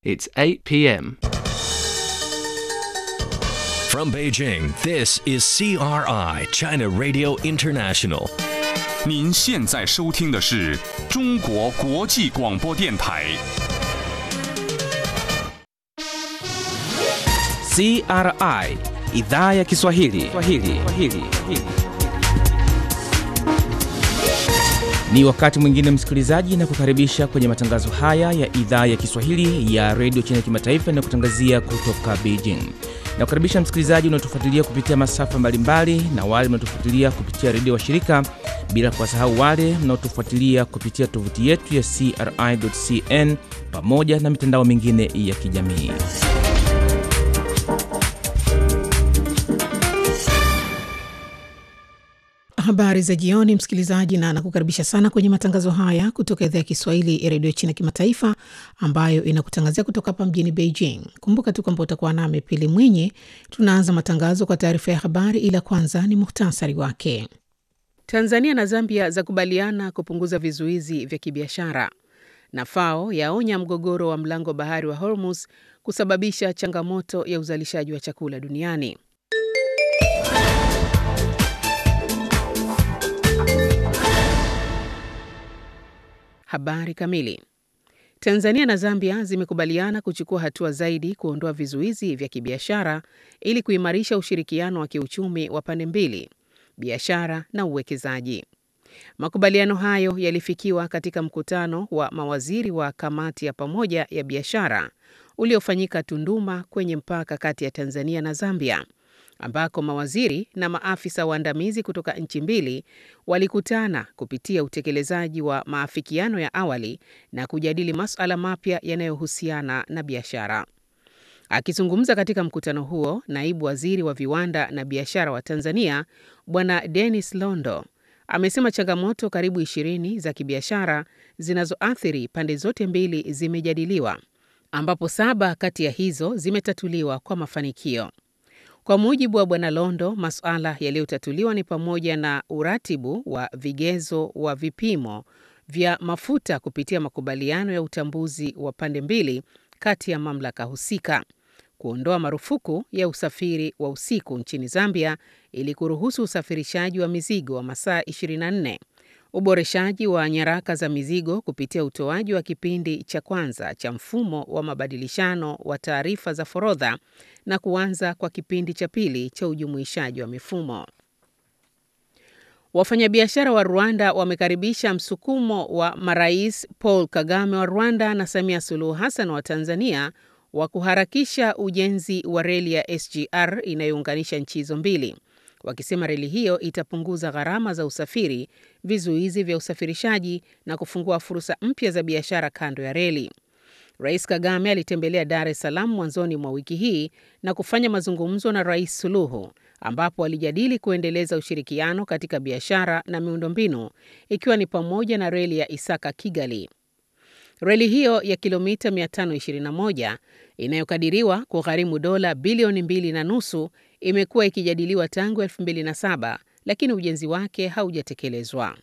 It's 8 p.m. From Beijing, this is CRI, China Radio International. 您现在收听的是中国国际广播电台。 CRI idhaa ya Kiswahili. Kiswahili. Kiswahili. Ni wakati mwingine msikilizaji, na kukaribisha kwenye matangazo haya ya idhaa ya Kiswahili ya redio China Kimataifa inayokutangazia kutoka Beijing. Na kukaribisha msikilizaji unaotufuatilia kupitia masafa mbalimbali na wale mnaotufuatilia kupitia redio washirika, bila kuwasahau wale mnaotufuatilia kupitia tovuti yetu ya CRI.cn pamoja na mitandao mingine ya kijamii. Habari za jioni, msikilizaji, na nakukaribisha sana kwenye matangazo haya kutoka idhaa ya Kiswahili ya redio China Kimataifa, ambayo inakutangazia kutoka hapa mjini Beijing. Kumbuka tu kwamba utakuwa nami Pili Mwinyi. Tunaanza matangazo kwa taarifa ya habari, ila kwanza ni muhtasari wake. Tanzania na Zambia zakubaliana kupunguza vizuizi vya kibiashara, na FAO yaonya mgogoro wa mlango bahari wa Hormuz kusababisha changamoto ya uzalishaji wa chakula duniani. Habari kamili. Tanzania na Zambia zimekubaliana kuchukua hatua zaidi kuondoa vizuizi vya kibiashara ili kuimarisha ushirikiano wa kiuchumi wa pande mbili, biashara na uwekezaji. Makubaliano hayo yalifikiwa katika mkutano wa mawaziri wa kamati ya pamoja ya biashara uliofanyika Tunduma kwenye mpaka kati ya Tanzania na Zambia ambako mawaziri na maafisa waandamizi kutoka nchi mbili walikutana kupitia utekelezaji wa maafikiano ya awali na kujadili masuala mapya yanayohusiana na biashara. Akizungumza katika mkutano huo, naibu waziri wa viwanda na biashara wa Tanzania Bwana Dennis Londo amesema changamoto karibu ishirini za kibiashara zinazoathiri pande zote mbili zimejadiliwa, ambapo saba kati ya hizo zimetatuliwa kwa mafanikio. Kwa mujibu wa Bwana Londo, masuala yaliyotatuliwa ni pamoja na uratibu wa vigezo wa vipimo vya mafuta kupitia makubaliano ya utambuzi wa pande mbili kati ya mamlaka husika, kuondoa marufuku ya usafiri wa usiku nchini Zambia ili kuruhusu usafirishaji wa mizigo wa masaa 24, uboreshaji wa nyaraka za mizigo kupitia utoaji wa kipindi cha kwanza cha mfumo wa mabadilishano wa taarifa za forodha na kuanza kwa kipindi cha pili cha ujumuishaji wa mifumo. Wafanyabiashara wa Rwanda wamekaribisha msukumo wa marais Paul Kagame wa Rwanda na Samia Suluhu Hassan wa Tanzania wa kuharakisha ujenzi wa reli ya SGR inayounganisha nchi hizo mbili, wakisema reli hiyo itapunguza gharama za usafiri, vizuizi vya usafirishaji na kufungua fursa mpya za biashara kando ya reli. Rais Kagame alitembelea Dar es Salaam mwanzoni mwa wiki hii na kufanya mazungumzo na Rais Suluhu ambapo walijadili kuendeleza ushirikiano katika biashara na miundombinu ikiwa ni pamoja na reli ya Isaka Kigali. Reli hiyo ya kilomita 521 inayokadiriwa kugharimu dola bilioni mbili na nusu imekuwa ikijadiliwa tangu 2007 lakini ujenzi wake haujatekelezwa.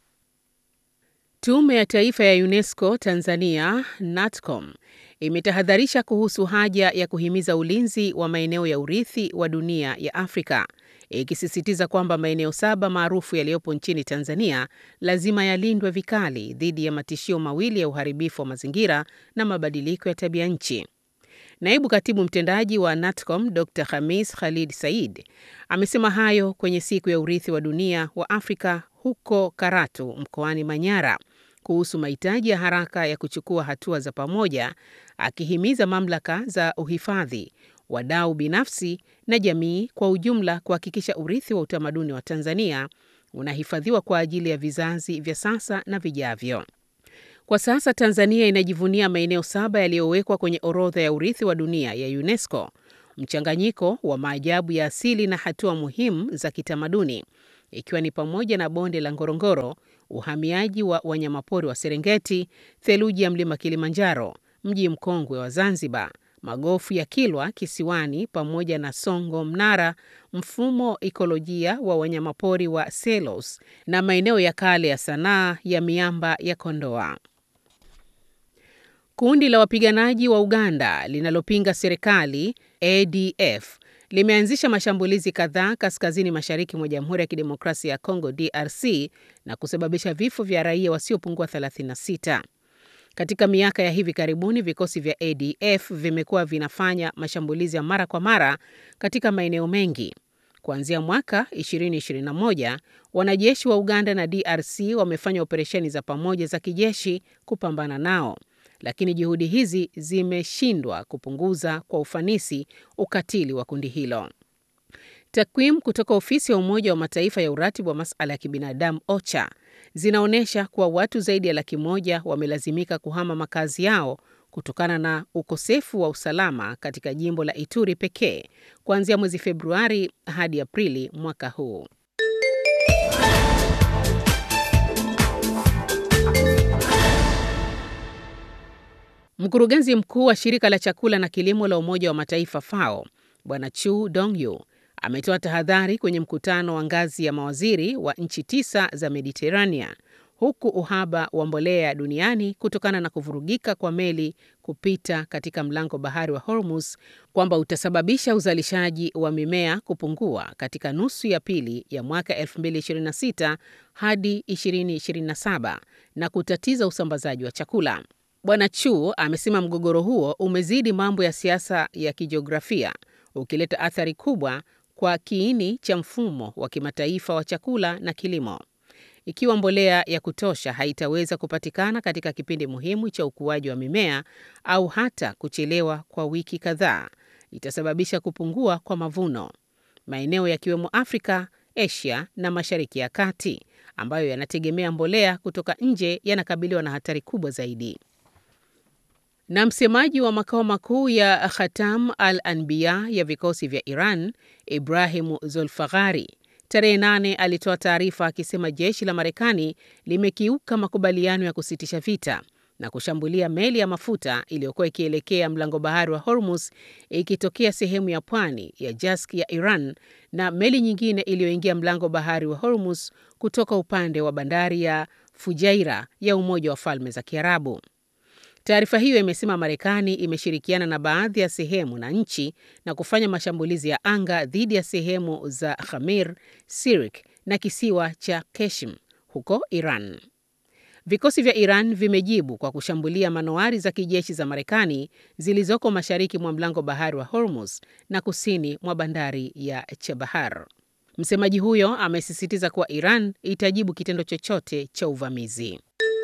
Tume ya Taifa ya UNESCO Tanzania NATCOM imetahadharisha kuhusu haja ya kuhimiza ulinzi wa maeneo ya urithi wa dunia ya Afrika, ikisisitiza kwamba maeneo saba maarufu yaliyopo nchini Tanzania lazima yalindwe vikali dhidi ya matishio mawili ya uharibifu wa mazingira na mabadiliko ya tabia nchi. Naibu katibu mtendaji wa NATCOM Dr Khamis Khalid Said amesema hayo kwenye siku ya urithi wa dunia wa Afrika huko Karatu mkoani Manyara kuhusu mahitaji ya haraka ya kuchukua hatua za pamoja, akihimiza mamlaka za uhifadhi, wadau binafsi na jamii kwa ujumla kuhakikisha urithi wa utamaduni wa Tanzania unahifadhiwa kwa ajili ya vizazi vya sasa na vijavyo. Kwa sasa Tanzania inajivunia maeneo saba yaliyowekwa kwenye orodha ya urithi wa dunia ya UNESCO, mchanganyiko wa maajabu ya asili na hatua muhimu za kitamaduni ikiwa ni pamoja na bonde la Ngorongoro, uhamiaji wa wanyamapori wa Serengeti, theluji ya mlima Kilimanjaro, mji mkongwe wa Zanzibar, magofu ya Kilwa Kisiwani pamoja na Songo Mnara, mfumo ikolojia wa wanyamapori wa Selos na maeneo ya kale ya sanaa ya miamba ya Kondoa. Kundi la wapiganaji wa Uganda linalopinga serikali ADF limeanzisha mashambulizi kadhaa kaskazini mashariki mwa Jamhuri ya Kidemokrasia ya Kongo DRC na kusababisha vifo vya raia wasiopungua 36. Katika miaka ya hivi karibuni, vikosi vya ADF vimekuwa vinafanya mashambulizi ya mara kwa mara katika maeneo mengi. Kuanzia mwaka 2021, wanajeshi wa Uganda na DRC wamefanya operesheni za pamoja za kijeshi kupambana nao, lakini juhudi hizi zimeshindwa kupunguza kwa ufanisi ukatili wa kundi hilo. Takwimu kutoka ofisi ya Umoja wa Mataifa ya uratibu wa masuala ya kibinadamu OCHA zinaonyesha kuwa watu zaidi ya laki moja wamelazimika kuhama makazi yao kutokana na ukosefu wa usalama katika jimbo la Ituri pekee kuanzia mwezi Februari hadi Aprili mwaka huu. Mkurugenzi mkuu wa shirika la chakula na kilimo la Umoja wa Mataifa FAO Bwana Chu Dongyu ametoa tahadhari kwenye mkutano wa ngazi ya mawaziri wa nchi tisa za Mediterranean huku uhaba wa mbolea duniani kutokana na kuvurugika kwa meli kupita katika mlango bahari wa Hormuz kwamba utasababisha uzalishaji wa mimea kupungua katika nusu ya pili ya mwaka 2026 hadi 2027 na kutatiza usambazaji wa chakula. Bwana Chu amesema mgogoro huo umezidi mambo ya siasa ya kijiografia ukileta athari kubwa kwa kiini cha mfumo wa kimataifa wa chakula na kilimo. Ikiwa mbolea ya kutosha haitaweza kupatikana katika kipindi muhimu cha ukuaji wa mimea au hata kuchelewa kwa wiki kadhaa, itasababisha kupungua kwa mavuno. Maeneo yakiwemo Afrika, Asia na Mashariki ya Kati ambayo yanategemea mbolea kutoka nje yanakabiliwa na hatari kubwa zaidi. Na msemaji wa makao makuu ya Khatam al-Anbiya ya vikosi vya Iran, Ibrahimu Zulfaghari, tarehe nane alitoa taarifa akisema jeshi la Marekani limekiuka makubaliano ya kusitisha vita na kushambulia meli ya mafuta iliyokuwa ikielekea mlango bahari wa Hormuz ikitokea sehemu ya pwani ya Jask ya Iran na meli nyingine iliyoingia mlango bahari wa Hormuz kutoka upande wa bandari ya Fujairah ya Umoja wa Falme za Kiarabu. Taarifa hiyo imesema Marekani imeshirikiana na baadhi ya sehemu na nchi na kufanya mashambulizi ya anga dhidi ya sehemu za Khamir, Sirik na kisiwa cha Keshim huko Iran. Vikosi vya Iran vimejibu kwa kushambulia manowari za kijeshi za Marekani zilizoko mashariki mwa mlango bahari wa Hormuz na kusini mwa bandari ya Chabahar. Msemaji huyo amesisitiza kuwa Iran itajibu kitendo chochote cha uvamizi.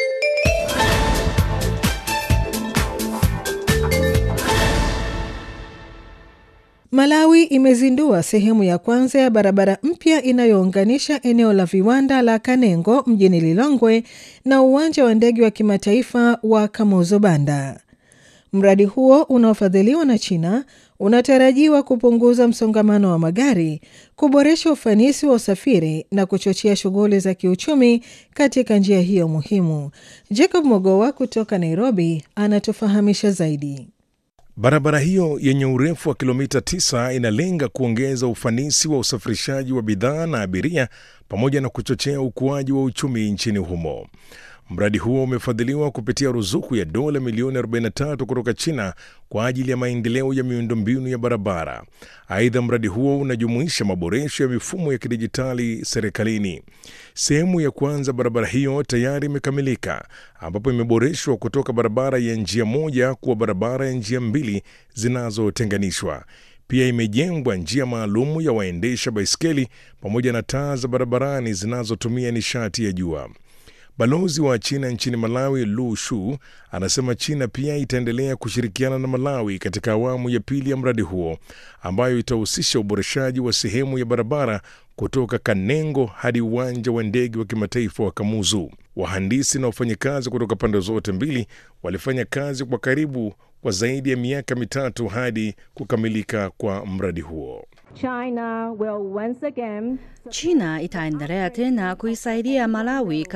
Malawi imezindua sehemu ya kwanza ya barabara mpya inayounganisha eneo la viwanda la Kanengo mjini Lilongwe na uwanja wa ndege wa kimataifa wa Kamuzu Banda. Mradi huo unaofadhiliwa na China unatarajiwa kupunguza msongamano wa magari, kuboresha ufanisi wa usafiri na kuchochea shughuli za kiuchumi katika njia hiyo muhimu. Jacob Mogowa kutoka Nairobi anatufahamisha zaidi. Barabara hiyo yenye urefu wa kilomita 9 inalenga kuongeza ufanisi wa usafirishaji wa bidhaa na abiria pamoja na kuchochea ukuaji wa uchumi nchini humo. Mradi huo umefadhiliwa kupitia ruzuku ya dola milioni 43 kutoka China kwa ajili ya maendeleo ya miundombinu ya barabara. Aidha, mradi huo unajumuisha maboresho ya mifumo ya kidijitali serikalini. Sehemu ya kwanza barabara hiyo tayari imekamilika, ambapo imeboreshwa kutoka barabara ya njia moja kuwa barabara ya njia mbili zinazotenganishwa. Pia imejengwa njia maalumu ya waendesha baiskeli pamoja na taa za barabarani zinazotumia nishati ya jua. Balozi wa China nchini Malawi, Lu Shu, anasema China pia itaendelea kushirikiana na Malawi katika awamu ya pili ya mradi huo ambayo itahusisha uboreshaji wa sehemu ya barabara kutoka Kanengo hadi uwanja wa ndege wa kimataifa wa Kamuzu. Wahandisi na wafanyakazi kutoka pande zote mbili walifanya kazi kwa karibu kwa zaidi ya miaka mitatu hadi kukamilika kwa mradi huo. China will once again China itaendelea tena kuisaidia Malawi